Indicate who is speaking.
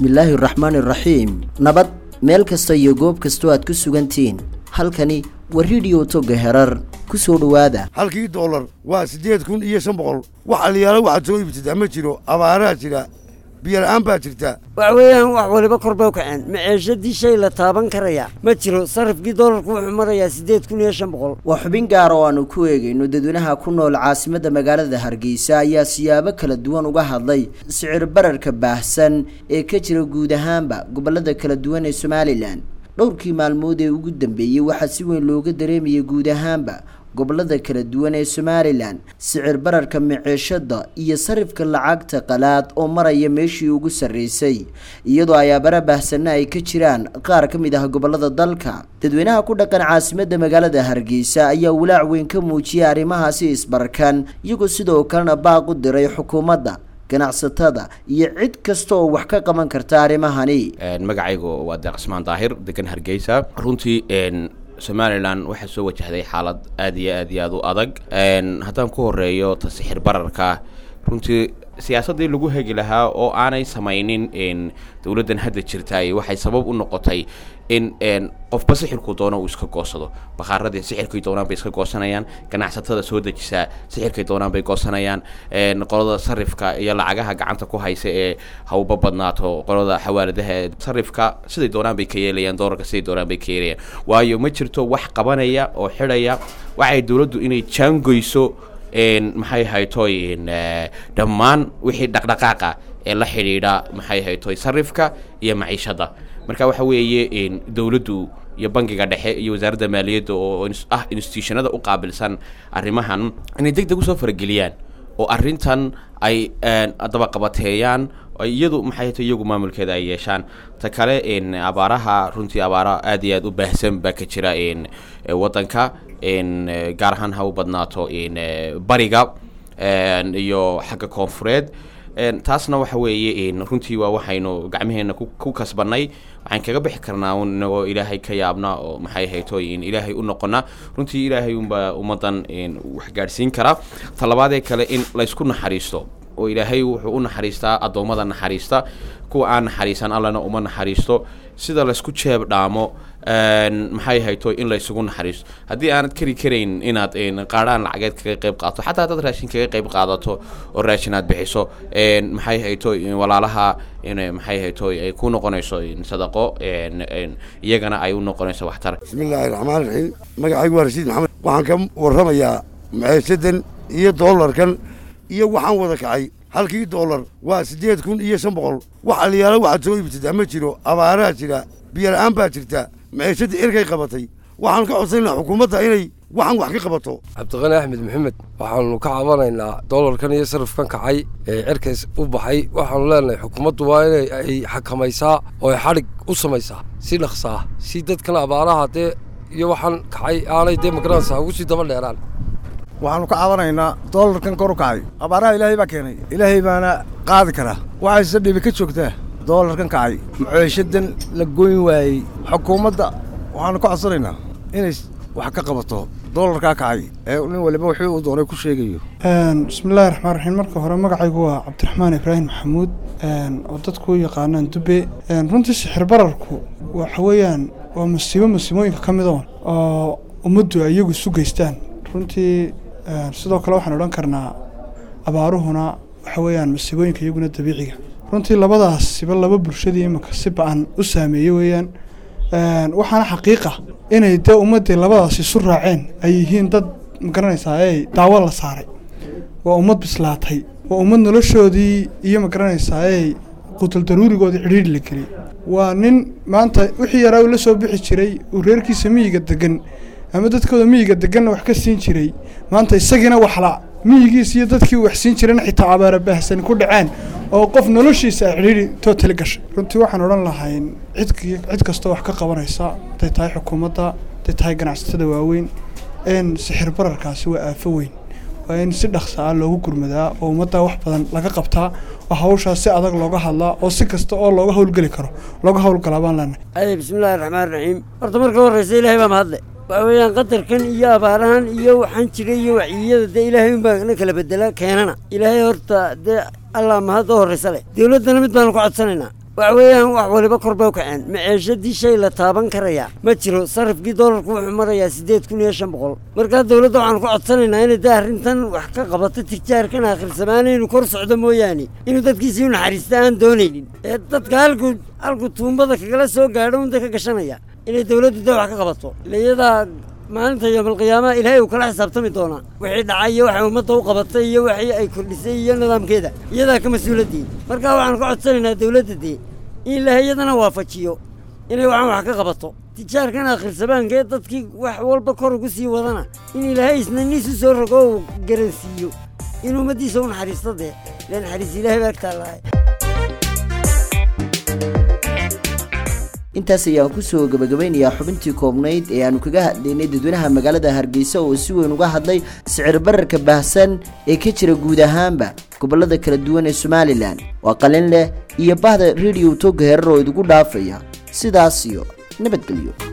Speaker 1: bismillaahi raxmaani raxiim nabad meel kasta iyo goob kastoo aad ku sugantihiin halkani waa rediyo toga herar ku soo dhowaada
Speaker 2: halkii doolar waa siddeed kun iyo shan boqol wax aliyaalo waxaad soo iibsataa ma jiro abaaraa jira biyola'aan baa jirta
Speaker 3: wax weeyaan wax waliba kor bay u kaceen maceeshadii shay la taaban karaya ma jiro sarifkii doolarku wuxuu marayaa siddeed kun iyo shan boqol
Speaker 1: waa xubin gaar oo aanu ku eegayno dadweynaha ku nool caasimadda magaalada hargeysa ayaa siyaabo kala duwan uga hadlay sicir bararka baahsan ee ka jira guud ahaanba gobollada kala duwan ee somalilan dhowrkii maalmood ee ugu dambeeyey waxaa si weyn looga dareemayay guud ahaanba gobollada kala duwan ee somalilan sicir bararka maceeshada iyo sarifka lacagta qalaad oo maraya meeshii ugu sarreysay iyadoo ay abara baahsanna ay ka jiraan qaar ka mid ah gobollada dalka dadweynaha ku dhaqan caasimadda magaalada hargeysa ayaa walaac weyn ka muujiyay arrimahaasi isbarkan iyagoo sidoo kalena baaq u diray xukuumadda ganacsatada iyo cid kasta oo wax ka qaban karta arrimahani
Speaker 4: magacaygu waa deeq cismaan daahir degan hargeysa runtii somalilan waxaa soo wajahday xaalad aad iyo aad iyo aad u adag haddaan ku horeeyo tasixir bararka runtii siyaasaddii lagu hegi lahaa oo aanay samaynin dowladdan hadda jirtaay waxay sabab u noqotay in qofba sixirku doono uu iska goosado bakaaradii sixirkay doonaan bay iska goosanayaan ganacsatada soo dejisaa sixirkay doonaan bay goosanayaan qolada sarifka iyo lacagaha gacanta ku haysa ee hawba badnaato qolada xawaaladaha sarifka siday doonaan bay ka yeelayaan doolarka siday doonaan bay ka yeelayaan waayo ma jirto wax qabanaya oo xidhaya waxay dowladdu inay jaangoyso maxay haytoy dhammaan wixii dhaqdhaqaaqa ee la xidhiidha maxay haytoy sarifka iyo maciishadda marka waxa weeye dowladdu iyo bangiga dhexe iyo wasaaradda maaliyadda oo ah institutionada u qaabilsan arrimahan inay deg deg usoo farageliyaan oo arrintan ay dabaqabateeyaan iyadu maxay hayto iyagu maamulkeeda ay yeeshaan ta kale abaaraha runtii abaara aad iyo aad u baahsan baa ka jira waddanka gaar ahaan ha u badnaato bariga iyo xagga koonfureed taasna waxa weeye runtii waa waxaynu gacmaheena ku kasbanay waxaan kaga bixi karnaa inagoo ilaahay ka yaabna oo maxay hayto ilaahay u noqona runtii ilaahay unbaa ummaddan wax gaadhsiin kara talabaadee kale in laysku naxariisto oo ilaahay wuxuu u naxariistaa addoommada naxariista kuwa aan naxariisan allana uma naxariisto sida laysku jeeb dhaamo maxay hayto in laysugu naxariisto haddii aanad keri karayn inaad qaadhaan lacageed kaga qayb qaadato xataa dad raashin kaga qayb qaadato oo raashin aad bixiso maxay hayto walaalaha maxay hayto ay ku noqonayso sadaqo iyagana ay u noqonayso waxtar
Speaker 2: bismillaahi raxmaan raxiim magacaygu waa rashiid maxamed waxaan ka warramayaa maceeshadan iyo doolarkan iyo waxaan wada kacay halkii doolar waa siddeed kun iyo shan boqol wax aliyaalo waxaad soo iibsataa ma jiro abaaraa jira biyola'aan baa jirta maciishadda erkay qabatay waxaanu ka codsanaynaa xukuumadda inay waxaan wax ka qabato
Speaker 5: cabdiqani axmed maxamed waxaanu ka cabanaynaa doolarkan iyo sarifkan kacay ee cerkays u baxay waxaanu leenahay xukuumaddu waa inay ay xakamaysaa oo ay xadhig u samaysaa si dhaqsaa si dadkan abaaraha dee iyo waxaan kacay aanay dee magaranaysaa ugu sii daba dheeraan
Speaker 6: waxaanu ka cabanaynaa doolarkan kor u kacay abaaraha ilaahay baa keenay ilaahay baana qaadi karaa waxayse dhibi ka joogtaa doolarkan kacay macoyshadan la goyn waayey xukuumadda waxaanu ka codsanaynaa inay wax ka qabato doolarkaa kacay ee nin waliba wixii uu doonay ku sheegayo
Speaker 7: bismillahi raxmaan raxiim marka hore magacaygu waa cabdiraxmaan ibraahim maxamuud oo dadku u yaqaanaan dube runtii sixir bararku waxa weeyaan waa masiibo masiibooyinka ka mid oon oo ummaddu ay iyagu isu geystaan runtii sidoo kale waxaan odhan karnaa abaaruhuna waxa weeyaan masiibooyinka iyaguna dabiiciga runtii labadaasiba laba bulshadii iminka si ba-an u saameeyey weeyaan waxaana xaqiiqa inay dee ummaddii labadaas isu raaceen ay yihiin dad magaranaysaa ey daawo la saaray waa ummad bislaatay waa ummad noloshoodii iyo magaranaysaa ey qutal daruurigoodii cidhiidhi la geliyay waa nin maanta wixii yaraa uu la soo bixi jiray uu reerkiisa miyiga degan ama dadkooda miyiga deganna wax ka siin jiray maanta isagiina waxla miyigiis iyo dadkii wax siin jirayna xitaa abaara baahsan ku dhaceen oo qof noloshiisa ay cidhiidhi tootali gashay runtii waxaan odhan lahayn cid cid kastoo wax ka qabanaysa haday tahay xukuumadda haday tahay ganacsatada waaweyn n sixir bararkaasi waa aafo weyn waa in si dhaqsa ah loogu gurmadaa oo ummaddaa wax badan laga qabtaa oo hawshaas si adag looga hadlaa oo si kasta oo looga howlgeli karo looga howlgalaa baan leenahay
Speaker 3: ade bismillaahi raxmaan raxiim horta marka horreysa ilaahay baa mahadle waxa weeyaan qadarkan iyo abaarahan iyo waxaan jiray iyo waciyada dee ilaahay unbaa na kala bedela keenana ilaahay horta dee allah mahad oo horreysa leh dowladdana mid baanu ku codsanaynaa waxa weeyaan wax waliba kor bay u kaceen maceeshadii shay la taaban karaya ma jiro sarifkii doolarku wuxuu marayaa siddeed kun iyo shan boqol markaa dowladda waxaanu ku codsanaynaa inay dee arrintan wax ka qabato tijaarkan aakhirsamaan inuu kor socdo mooyaane inuu dadkiisii u naxariista aan doonaynin ee dadka halkuu halkuu tuumbada kagala soo gaadho unda ka gashanaya inay dowladdu dee wax ka qabato ila iyadaa maalinta yoomalqiyaamaha ilaahay uu kala xisaabtami doonaa wixii dhacay iyo waxay ummadda u qabatay iyo wixii ay kordhisay iyo nidaamkeeda iyadaa ka mas-uuladii markaa waxaanu ka codsanaynaa dowladda dee in ilaahay iyadana waafajiyo inay waxaan wax ka qabato tijaarkan aakhirsabaanka ee dadkii wax walba kor ugu sii wadana in ilaahay isnaniisu soo rogo uu garansiiyo in ummaddiisa u naxariisto dee ila naxariis ilaahay baa agtaalahay
Speaker 1: intaas ayaan kusoo gabagabeynayaa xubintii koobnayd ee aanu kaga hadlaynay dadweynaha magaalada hargeysa oo si weyn uga hadlay sicir bararka baahsan ee ka jira guud ahaanba gobolada kala duwan ee somalilan waa qalin leh iyo bahda rediyo toga herar oo idigu dhaafaya sidaas iyo nabadgelyo